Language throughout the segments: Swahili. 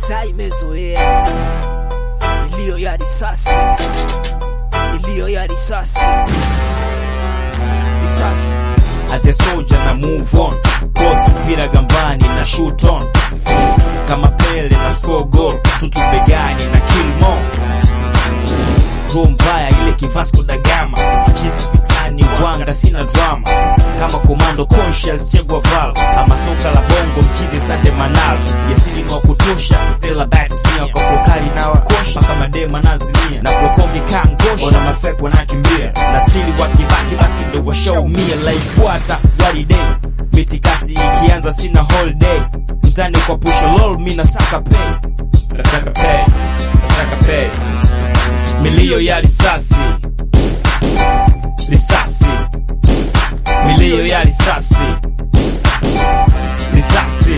mitaa imezoea milio ya risasi, milio ya risasi, risasi. As a soldier na move on Cross mpira gambani na shoot on Kama Pele na score goal Tutu begani na kill more Roho mbaya ile kivasco da gama Kisi vitani wanga sina drama Kama komando conscious chegwa val Ama soka la bongo mchizi sande manal Yesili mwa kutosha Tela backs mia kwa flokari na wakosha Kama dema nazimia Na flokongi kangosha Ona mafek wanakimbia Na stili wakibaki basi ndo washaumia Like water wari day Mitikasi ikianza sina holiday Mtani kwa pusha lol mina saka pay Nataka pay, nataka pay. Milio ya risasi Risasi Milio ya risasi Risasi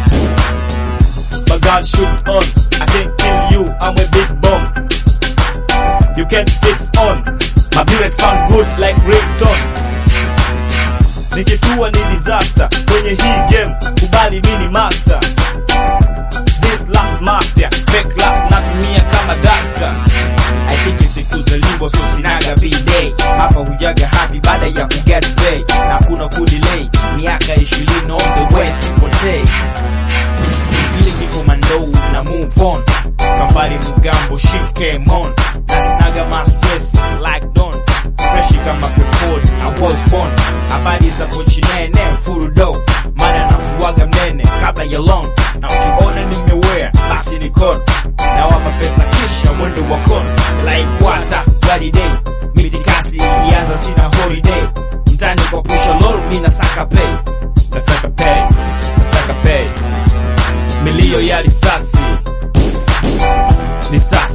My gun shoot on I can't kill you I'm a big bomb You can't fix on My lyrics sound good like ringtone Nikitua ni disaster Kwenye hii game Kubali mini master This lap mafia Fake lap natumia kama duster I think siku za limbo so sinaga b-day Hapa hujaga happy baada ya kuget pay Na kuna kudelay Miaka ishirini on the way sipotei Ile niko mandou na move on Kambari mugambo shit came on Na sinaga ma stress like don Freshi kama pepod I was born Habari za pochi nene furudo Mana na kuwaga mnene kabla ya long Na ukiona nimewea basi ni kon Na wapa pesa kisha mwendo wa kon Like water bloody day Mitikasi ikianza sina holiday Mtani kwa pusha lol mina saka pay Nataka pay, nataka pay. Milio ya risasi Risasi